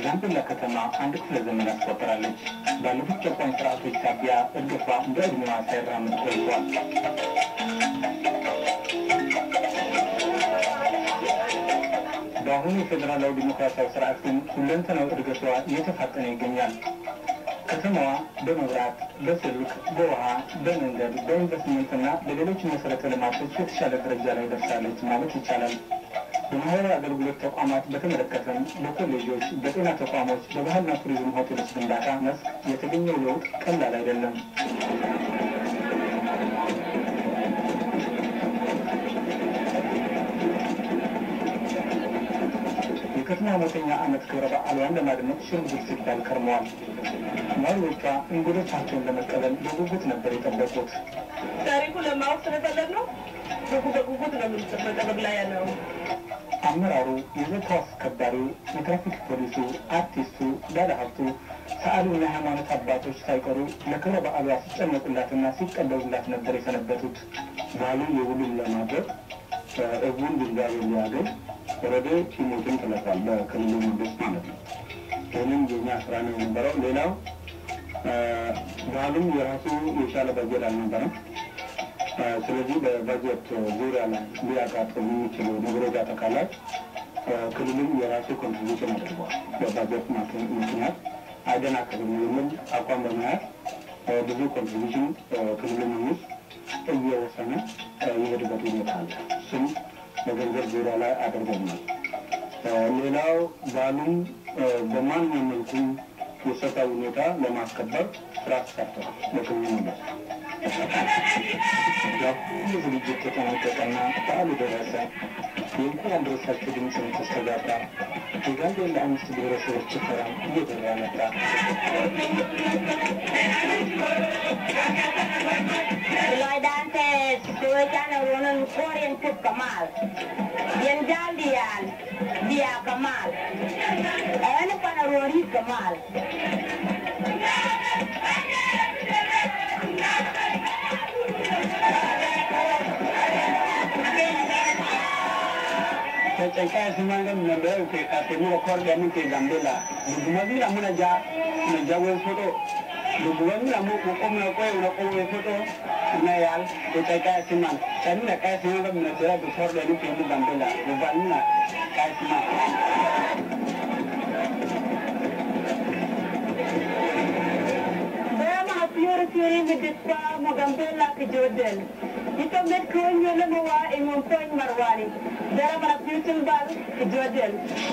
የጋምቤላ ከተማ አንድ ክፍለ ዘመን አስቆጥራለች። ባለፉት ጨቋኝ ስርዓቶች ሳቢያ እድገቷ እንደ ዕድሜዋ ሳይራምድ ቆይቷል። በአሁኑ የፌዴራላዊ ዲሞክራሲያዊ ስርዓት ግን ሁለንተናዊ እድገቷ እየተፋጠነ ይገኛል። ከተማዋ በመብራት፣ በስልክ፣ በውሃ፣ በመንገድ፣ በኢንቨስትመንትና በሌሎች መሰረተ ልማቶች የተሻለ ደረጃ ላይ ደርሳለች ማለት ይቻላል። በማህበራዊ አገልግሎት ተቋማት በተመለከተም በኮሌጆች፣ በጤና ተቋሞች፣ በባህልና ቱሪዝም ሆቴሎች ግንባታ መስክ የተገኘው ለውጥ ቀላል አይደለም። የከተማ መቶኛ ዓመት ክብረ በዓሏን ለማድመቅ ሽርጉድ ሲባል ከርመዋል። ነዋሪዎቿ እንግዶቻቸውን ለመቀበል በጉጉት ነበር የጠበቁት። ታሪኩ ለማወቅ ስለፈለግ ነው። በጉጉት ነው የምንጠበቅ ላይ ያለው። አመራሩ፣ የጸጥታ አስከባሪው፣ የትራፊክ ፖሊሱ፣ አርቲስቱ፣ ባለሀብቱ፣ ሰዓሊውና የሃይማኖት አባቶች ሳይቀሩ ለክብረ በዓሏ ሲጨነቁላትና ሲቀበሉላት ነበር የሰነበቱት። ባህሉ የሁሉም ለማድረግ ህዝቡን ግንዛቤ ሊያገኝ ወረዴ ቲሞችን ጥለታል በክልሉ መንግስት ማለት ነው። ይህንም የኛ ስራ ነው የነበረው። ሌላው ባህሉም የራሱ የቻለ በጀት አልነበረም። ስለዚህ በበጀት ዙሪያ ላይ ሊያጋጥሙ የሚችሉ ነገሮች አጠቃላይ ክልሉም የራሱ ኮንትሪቢሽን አድርጓል። በበጀት ምክንያት አይደናቀፍም የሚል አቋም በመያዝ ብዙ ኮንትሪቢሽን ክልሉ መንግስት እየወሰነ የሄድበት ሁኔታ አለ። እሱም በገንዘብ ዙሪያ ላይ አድርገናል። ሌላው ባህሉም በማንኛውም መልኩ የጸጥታ ሁኔታ ለማስከበር ስራ ተሰርተዋል። በክልሉ መንግስት ሁሉ ዝግጅት ተጠናቀቀና በዓሉ ደረሰ። የእንኳን አደረሳችሁ ድምፅም ተስተጋባ። የጋምቤላ አምስት ብሔረሰቦች ጭፈራም እየበራ መጣ። Loidante suwechana wonon koren put kamal. Yen jaldian dia kamal. Ene pana rori kamal. Cakap semangat member ke katemu rekor dia mungkin Gambela. Bagaimana lah mana jah mana jawab foto. Bagaimana lah mau kokom nak kau nak kau foto. Mana yal cakap semangat. Saya nak kaya semangat mana saya rekor dia mungkin Gambela. Bagaimana kaya semangat. Dama fiore fiore mi dispa mo gambella ke jodel. Ito met ko nyole mo wa e mon poin marwani. Dara mara future bal ke jodel.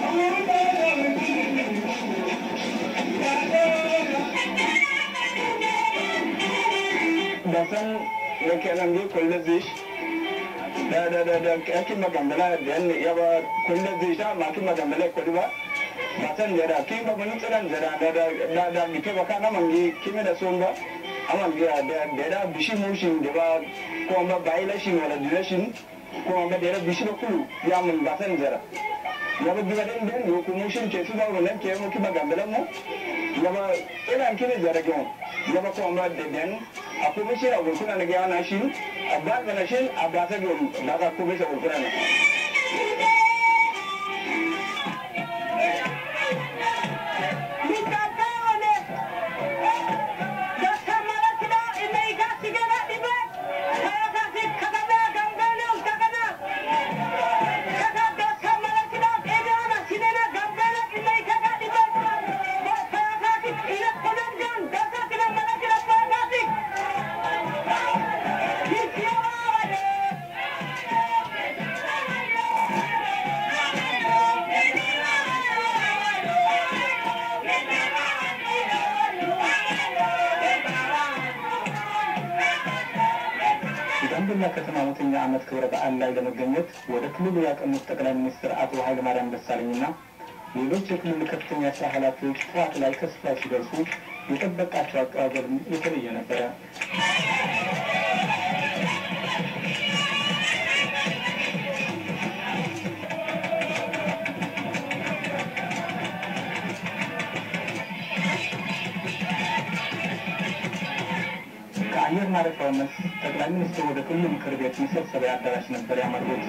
Dasan yakenan di kulle zish. Da da da da akin magambala da yan yaba kulle zish da ma kin magambala kulli ba. Matan da da kin ba mun tsiran da da da da da mi ke baka na mangi kime da son ba. Aman ga da da da bishi mushin da ba ko ma bai la shin wala duration ko ma da bishi ba kulu ya mun basan zara. Yaba biga den den yo ku mushin ke su ba wannan ke mu ki magambala mu. Yaba ina kine zara gon. Yaba ko ma da den akwai mashi a gurkuna na gaya na shi a ba ga na shi a ba ta gum da ka kuma shi gurkuna na የጋምቤላ ከተማ መቶኛ ዓመት ክብረ በዓል ላይ ለመገኘት ወደ ክልሉ ያቀኑት ጠቅላይ ሚኒስትር አቶ ኃይለማርያም ደሳለኝና ሌሎች የክልሉ ከፍተኛ የስራ ኃላፊዎች ጠዋት ላይ ከስፍራው ሲደርሱ የጠበቃቸው አቀባበል የተለየ ነበረ። ከአየር ማረፊያው መልስ ጠቅላይ ሚኒስትሩ ወደ ክልሉ ምክር ቤት መሰብሰቢያ አዳራሽ ነበር ያመሩት።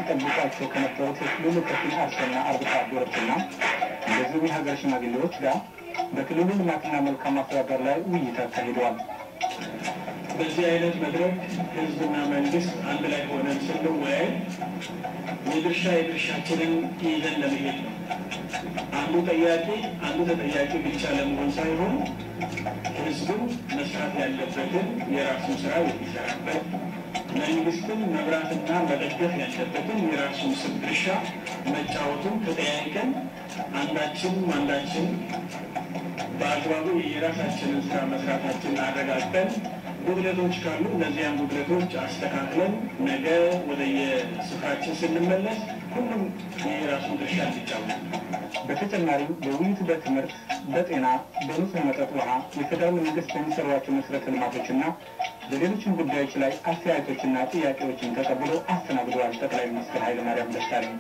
ሲጠብቋቸው ከነበሩት የክልሉ ከፊል አርሶና አርብቶ አደሮችና እንደዚሁም የሀገር ሽማግሌዎች ጋር በክልሉ ልማትና መልካም አስተዳደር ላይ ውይይት አካሂደዋል። በዚህ አይነት መድረክ ህዝብና መንግስት አንድ ላይ ሆነን ስንወያይ የድርሻ የድርሻችንን ይዘን ለመሄድ ነው። አንዱ ጠያቂ አንዱ ተጠያቂ ብቻ ለመሆን ሳይሆን ህዝብም መስራት ያለበትን የራሱን ስራ የሚሰራበት መንግስትም መብራትና መደገፍ ያለበትን የራሱን ስም ድርሻ መጫወቱን ተጠያይቀን አንዳችን አንዳችን በአግባቡ የራሳችንን ስራ መስራታችንን አረጋግጠን ጉድለቶች ካሉ እነዚያን ጉድለቶች አስተካክለን ነገ ወደ የስፍራችን ስንመለስ ሁሉም የራሱን ድርሻ እንዲጫወት በተጨማሪም በውይይቱ በትምህርት፣ በጤና፣ በንጹህ መጠጥ ውሃ የፌዴራል መንግስት በሚሰሯቸው መሰረተ ልማቶችና በሌሎችም ጉዳዮች ላይ አስተያየቶችና ጥያቄዎችን ተቀብሎ አስተናግደዋል። ጠቅላይ ሚኒስትር ኃይለማርያም ደሳለኝ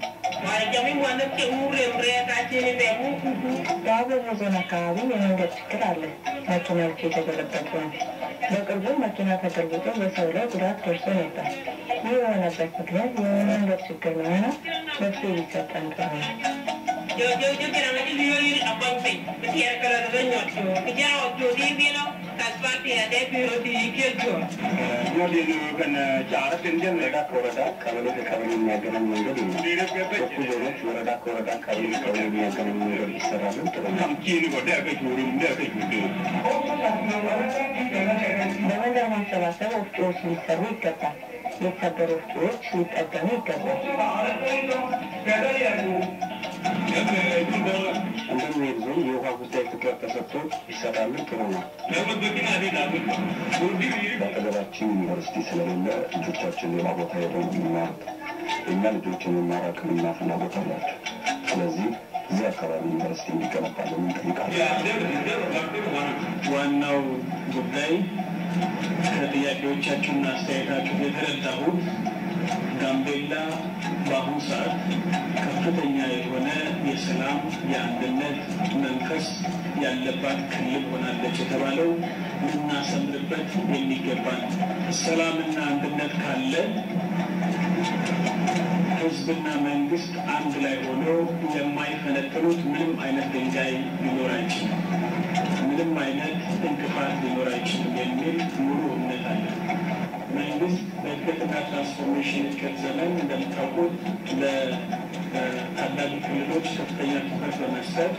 በአበቦ ዞን አካባቢ የመንገድ ችግር አለ። መኪናዎች የተገለበጡ ነው። በቅርቡ መኪና ተገልብጦ በሰው ላይ ጉዳት ደርሶ ነበር። ይህ የሆነበት ምክንያት የመንገድ ችግር ነውና መፍትሄ ሊሰጠን ጥሩ ነው። ወረዳ ከወረዳ ቀበሌ ከቀበሌ የሚያገናኝ መንገድ ነው። ሶስቱ ዞኖች ወረዳ ከወረዳ ቀበሌ ከቀበሌ የሚያገናኝ መንገድ ይሰራልን ጥሩ ነው። በመንደር ማሰባሰብ ወፍጮዎች ሊሰሩ ይገባል። የተሰበሩ ወፍጮዎች ሊጠገኑ ይገባል። እንደሚሄድ ዞን የውሃ ጉዳይ ትኩረት ተሰጥቶ ይሰራልን ጥሩ ነው። በአጠገባችን ዩኒቨርሲቲ ስለሌለ ልጆቻችን ሌላ ቦታ ሄደው የሚማሩት የእኛ ልጆች የመማር አቅምና ፍላጎት አላቸው። ስለዚህ እዚህ አካባቢ ዩኒቨርሲቲ እንዲገነባለን እንጠይቃለን። ዋናው ጉዳይ ከጥያቄዎቻችሁና አስተያየታችሁ የተረዳሁት ጋምቤላ በአሁኑ ሰዓት ከፍተኛ የሆነ የሰላም የአንድነት መንፈስ ያለባት ክልል ሆናለች የተባለው ልናሰምርበት የሚገባ ነው። ሰላምና አንድነት ካለ ህዝብና መንግስት አንድ ላይ ሆኖ የማይፈነቅሉት ምንም አይነት ድንጋይ ሊኖር አይችልም። ምንም አይነት እንቅፋት ሊኖር አይችልም የሚል ሙሉ እምነት አለ። መንግስት በእድገትና ትራንስፎርሜሽን እድገት ዘመን እንደምታውቁት ለታዳጊ ክልሎች ከፍተኛ ትኩረት በመስጠት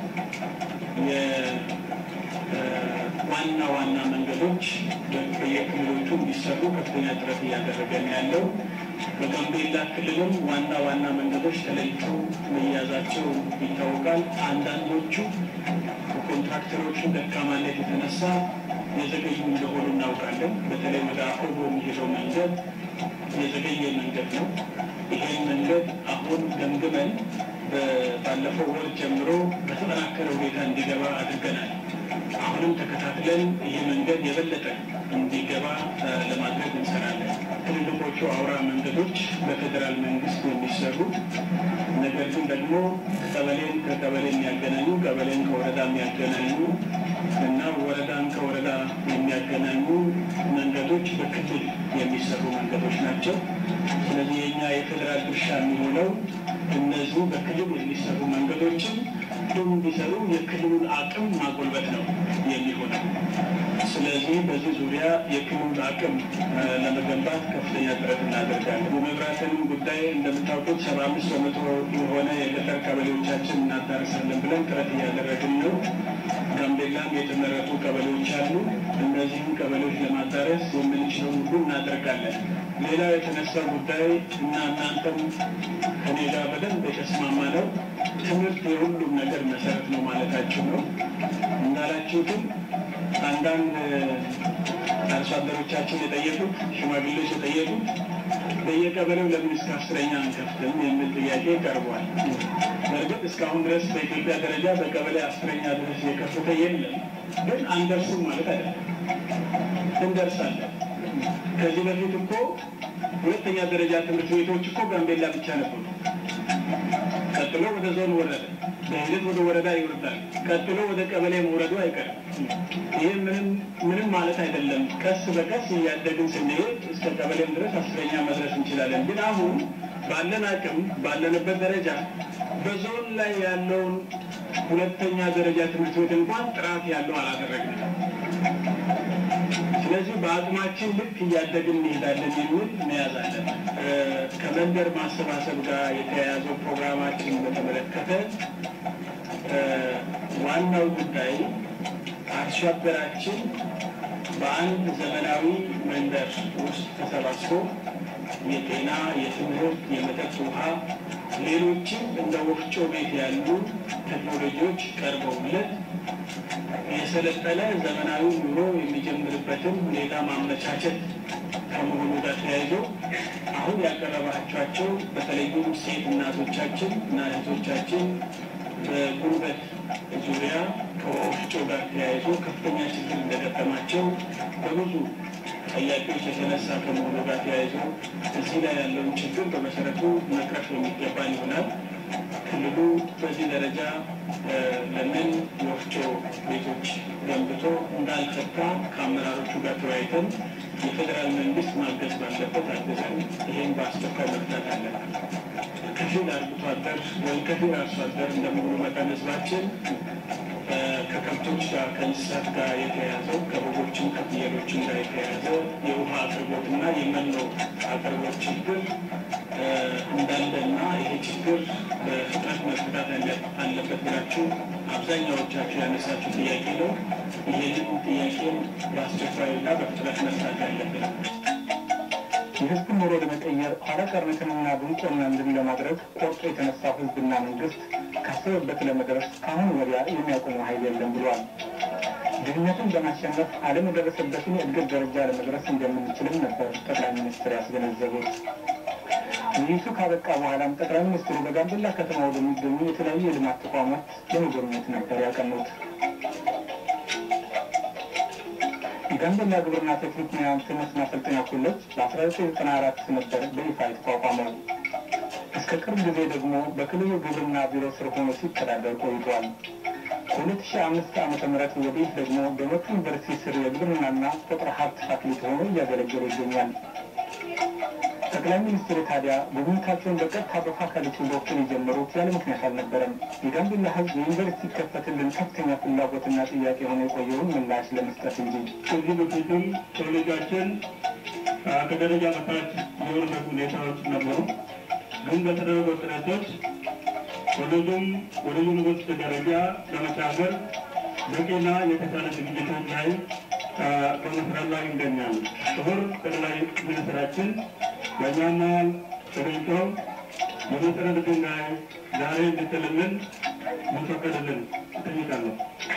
ዋና ዋና መንገዶች በየክልሎቹ እንዲሰሩ ከፍተኛ ጥረት እያደረገ ነው ያለው። በጋምቤላ ክልልም ዋና ዋና መንገዶች ተለይተው መያዛቸው ይታወቃል። አንዳንዶቹ በኮንትራክተሮቹ ደካማነት የተነሳ የዘገዩ እንደሆኑ እናውቃለን። በተለይ ወደ አቆቦ የሚሄደው መንገድ የዘገየ መንገድ ነው። ይህን መንገድ አሁን ገምግመን ባለፈው ወር ጀምሮ በተጠናከረ ሁኔታ እንዲገባ አድርገናል። አሁንም ተከታትለን ይህ መንገድ የበለጠ እንዲገባ ለማድረግ እንሰራለን። ትልልቆቹ አውራ መንገዶች በፌዴራል መንግስት የሚሰሩ ነገር ግን ደግሞ ቀበሌን ከቀበሌ የሚያገናኙ ቀበሌን ከወረዳ የሚያገናኙ እና ወረዳን ከወረዳ የሚያገናኙ መንገዶች በክልል የሚሰሩ መንገዶች ናቸው። ስለዚህ የኛ የፌዴራል ድርሻ የሚሆነው እነዚህ በክልል የሚሰሩ መንገዶችን ሁሉም እንዲሰሩ የክልሉን አቅም ማጎልበት ነው የሚሆነው። ስለዚህ በዚህ ዙሪያ የክልሉን አቅም ለመገንባት ከፍተኛ ጥረት እናደርጋለን። የመብራትንም ጉዳይ እንደምታውቁት ሰባ አምስት በመቶ የሆነ የገጠር ቀበሌዎቻችን እናዳርሳለን ብለን ጥረት እያደረግን ነው። ጋምቤላም የተመረጡ ቀበሌዎች አሉ። እነዚህም ቀበሌዎች ለማዳረስ የምንችለው ሁሉ እናደርጋለን። ሌላው የተነሳው ጉዳይ እና እናንተም ከኔ ጋር በደንብ የተስማማ ነው። ትምህርት የሁሉም ነገር መሰረት ነው ማለታችሁ ነው። እንዳላችሁትም አንዳንድ አርሶ አደሮቻችን የጠየቁት ሽማግሌዎች የጠየቁት በየቀበሌው ለምን እስከ አስረኛ አንከፍትም የሚል ጥያቄ ቀርቧል። በእርግጥ እስካሁን ድረስ በኢትዮጵያ ደረጃ በቀበሌ አስረኛ ድረስ የከፈተ የለም። ግን አንደርሱም ማለት አይደለም፣ እንደርሳለን። ከዚህ በፊት እኮ ሁለተኛ ደረጃ ትምህርት ቤቶች እኮ ጋምቤላ ብቻ ነበሩ። ቀጥሎ ወደ ዞን ወረደ፣ በሂደት ወደ ወረዳ ይወርዳል። ቀጥሎ ወደ ቀበሌ መውረዱ አይቀርም። ይህ ምንም ምንም ማለት አይደለም። ቀስ በቀስ እያደግን ስንሄድ እስከ ቀበሌም ድረስ አስረኛ መድረስ እንችላለን። ግን አሁን ባለን አቅም ባለንበት ደረጃ በዞን ላይ ያለውን ሁለተኛ ደረጃ ትምህርት ቤት እንኳን ጥራት ያለው አላደረግንም። ስለዚህ በአቅማችን ልክ እያደግን እንሄዳለን የሚል መያዝ አለብን። ከመንደር ማሰባሰብ ጋር የተያያዘው ፕሮግራማችን በተመለከተ ዋናው ጉዳይ አርሶ አደራችን በአንድ ዘመናዊ መንደር ውስጥ ተሰባስቦ የጤና፣ የትምህርት፣ የመጠጥ ውሃ፣ ሌሎችም እንደ ወፍጮ ቤት ያሉ ቴክኖሎጂዎች ቀርበውለት የሰለጠነ ዘመናዊ ኑሮ የሚጀምርበትን ሁኔታ ማመቻቸት ከመሆኑ ጋር ተያይዞ አሁን ያቀረባቸዋቸው በተለይም ሴት እናቶቻችን እና እህቶቻችን በጉልበት ዙሪያ ከወፍጮ ጋር ተያይዞ ከፍተኛ ችግር እንደገጠማቸው በብዙ ጥያቄዎች የተነሳ ከመሆኑ ጋር ተያይዞ እዚህ ላይ ያለውን ችግር በመሰረቱ መቅረፍ የሚገባን ይሆናል። ክልሉ በዚህ ደረጃ ለምን ወፍጮ ቤቶች ገንብቶ እንዳልፈታ ከአመራሮቹ ጋር ተወያይተን የፌዴራል መንግስት ማገዝ ባለበት አገዘን ይህን በአስቸኳይ መፍታት አለብን። ከፊል አርብቶ አደር ወይም ከፊል አርሶ አደር እንደመሆኑ መጠን ህዝባችን ከከብቶች ጋር ከእንስሳት ጋር የተያያዘው ከበጎችም ከፍየሎችም ጋር የተያያዘ የውሃ አቅርቦትና የመኖ አቅርቦት ችግር እንዳለና ይሄ ችግር በፍጥነት መፈታት አለበት ብላችሁ አብዛኛዎቻችሁ ያነሳችሁ ጥያቄ ነው። ይህንን ጥያቄም በአስቸኳይና በፍጥነት መፍታት ያለብን የህዝብን ኑሮ ለመቀየር ኋላ ቀርነትንና ድንቁርና እንድን ለማድረግ ቆርጦ የተነሳው ህዝብና መንግስት ካሰበበት ለመድረስ ከአሁን ወዲያ የሚያቆመው ኃይል የለም ብሏል። ድህነትን በማሸነፍ ዓለም የደረሰበትን የእድገት ደረጃ ለመድረስ እንደምንችልም ነበር ጠቅላይ ሚኒስትር ያስገነዘቡት። ውይይቱ ካበቃ በኋላም ጠቅላይ ሚኒስትሩ በጋምቤላ ከተማ ወደሚገኙ የተለያዩ የልማት ተቋማት ለመጎብኘት ነበር ያቀኑት። የጋምቤላ ግብርና ቴክኒክ ሙያ ትምህርት ማሰልጠኛ ኮሌጅ በ1994 ነበር በይፋ የተቋቋመው። እስከ ቅርብ ጊዜ ደግሞ በክልሉ ግብርና ቢሮ ስር ሆኖ ሲተዳደር ቆይቷል። ከ2005 ዓመተ ምህረት ወዲህ ደግሞ በመቱ ዩኒቨርሲቲ ስር የግብርናና ቁጥር ሀብት ፋክልቲ ሆኖ እያገለገለ ይገኛል። ጠቅላይ ሚኒስትሩ ታዲያ ጉብኝታቸውን በቀጥታ በፋካልቲ በኩል የጀመሩት ያለ ምክንያት አልነበረም። የጋምቤላ ሕዝብ የዩኒቨርሲቲ ይከፈትልን ከፍተኛ ፍላጎትና ጥያቄ ሆኖ የቆየውን ምላሽ ለመስጠት እንጂ ከዚህ በፊትም ኮሌጃችን ከደረጃ በታች የወረዱ ሁኔታዎች ነበሩ። ግን በተደረጉ ጥረቶች ኮሌጁም ወደ ዩኒቨርሲቲ ደረጃ ለመሻገር በቂና የተሻለ ዝግጅቶች ላይ በመስራት ላይ ይገኛል። ክቡር ጠቅላይ ሚኒስትራችን በእኛ መሀል ተገኝተው የመሰረት ድንጋይ ዛሬ እንድትልልን እንዲፈቀድልን እጠይቃለሁ።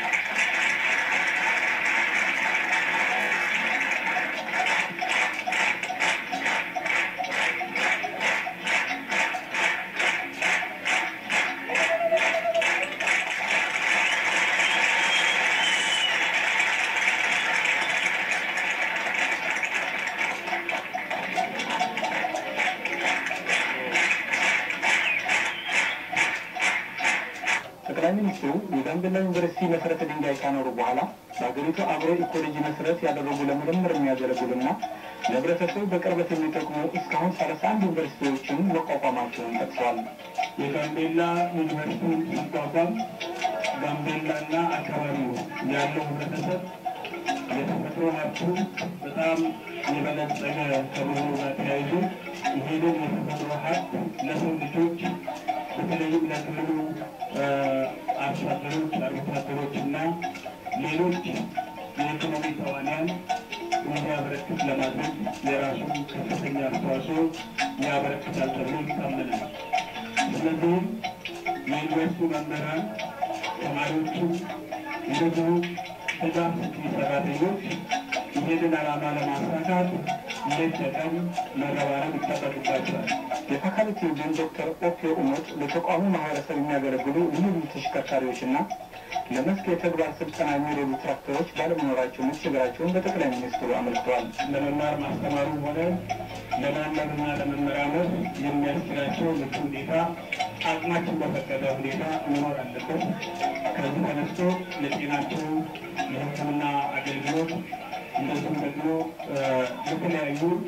ጠቅላይ ሚኒስትሩ የጋምቤላ ዩኒቨርሲቲ መሰረተ ድንጋይ ካኖሩ በኋላ በሀገሪቱ አግሮ ኢኮሎጂ መሰረት ያደረጉ ለምርምር የሚያገለግሉና ለህብረተሰቡ በቅርበት የሚጠቅሙ እስካሁን ሰላሳ አንድ ዩኒቨርሲቲዎችን መቋቋማቸውን ጠቅሰዋል። የጋምቤላ ዩኒቨርሲቲ ሲቋቋም ጋምቤላና አካባቢው ያለው ህብረተሰብ የተፈጥሮ ሀብቱ በጣም የበለጸገ ከመሆኑ ጋር ተያይዞ ይሄንን የተፈጥሮ ሀብት ለሰው ልጆች በተለይም ለክልሉ አርሶ አደሮች፣ አርብቶ አደሮች እና ሌሎች የኢኮኖሚ ተዋንያን እንዲያበረክት ለማድረግ የራሱን ከፍተኛ አስተዋጽኦ ያበረክታል ተብሎ ይታመናል። ስለዚህም የዩኒቨርሲቲ መምህራን፣ ተማሪዎቹ እንደዚሁም ድጋፍ ሰጪ ሰራተኞች ይህንን ዓላማ ለማሳካት ሌት ተቀን መረባረብ ይጠበቅባቸዋል። የፋካልቲ ዲን ዶክተር ኦኬ ኡመት ለተቋሙ ማህበረሰብ የሚያገለግሉ ልዩ ልዩ ተሽከርካሪዎችና ለመስክ የተግባር ስልጠና የሚረዱ ትራክተሮች ባለመኖራቸው መቸገራቸውን በጠቅላይ ሚኒስትሩ አመልክተዋል። ለመማር ማስተማሩ ሆነ ለማንበብና ለመመራመር የሚያስችላቸው ምቹ ሁኔታ አቅማችን በፈቀደ ሁኔታ መኖር አለበት። ከዚህ ተነስቶ ለጤናቸው የሕክምና አገልግሎት እንደዚሁም ደግሞ ለተለያዩ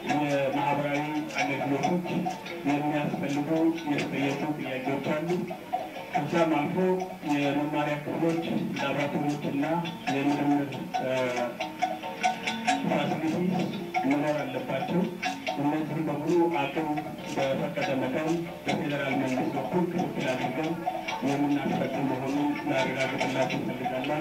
የማህበራዊ አገልግሎቶች የሚያስፈልጉ የተጠየቁ ጥያቄዎች አሉ። ከዛም አልፎ የመማሪያ ክፍሎች፣ ላቦራቶሪዎች እና የምርምር ፋሲሊቲ መኖር አለባቸው። እነዚህም በሙሉ አቅም በፈቀደ መጠን በፌዴራል መንግስት በኩል ክትትል አድርገን የምናስፈጽም መሆኑን ላረጋግጥላችሁ እፈልጋለሁ።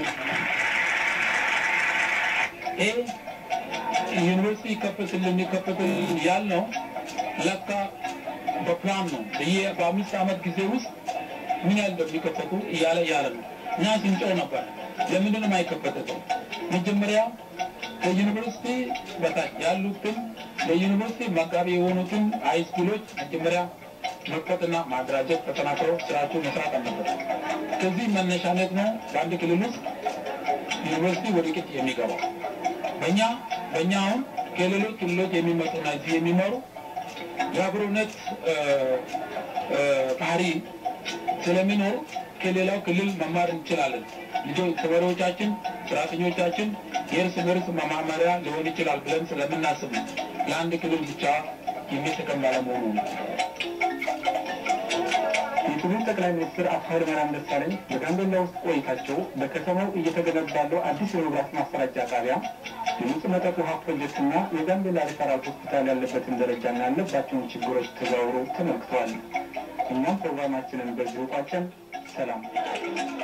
ይህ ዩኒቨርሲቲ ይከፈትልን ይከፈትልን ያልነው ለካ በፕላን ነው። በየ በአምስት ዓመት ጊዜ ውስጥ ምን ያህል እንደሚከፈቱ እያለ እያለ ነው። እኛ ስንጮህ ነበር። ለምንድን ነው የማይከፈተው? መጀመሪያ ከዩኒቨርሲቲ በታች ያሉትን ለዩኒቨርሲቲ መጋቢ የሆኑትን ሃይስኩሎች መጀመሪያ መክፈትና ማደራጀት ተጠናክረው ስራቸው መስራት አለበት። ከዚህ መነሻነት ነው በአንድ ክልል ውስጥ ዩኒቨርሲቲ ወደ ቅጥ የሚገባው። በእኛ በእኛ አሁን ከሌሎች ክልሎች የሚመጡና እዚህ የሚመሩ የአብሮነት ባህሪ ስለሚኖር ከሌላው ክልል መማር እንችላለን። ልጆች ተማሪዎቻችን፣ ሰራተኞቻችን የእርስ በርስ መማመሪያ ሊሆን ይችላል ብለን ስለምናስብ ነው። ለአንድ ክልል ብቻ የሚጠቀም ባለመሆኑ ነው። የክልል ጠቅላይ ሚኒስትር አቶ ኃይለማርያም ደሳለኝ በጋምቤላ ውስጥ ቆይታቸው በከተማው እየተገነባ ያለው አዲስ የመብራት ማሰራጫ ጣቢያ የንጹህ መጠጥ ውሃ ፕሮጀክትና የጋምቤላ ሪፈራል ሆስፒታል ያለበትን ደረጃና ያለባቸውን ችግሮች ተዘዋውረው ተመልክተዋል። እኛም ፕሮግራማችንን በዚሁ ቋጨን። ሰላም።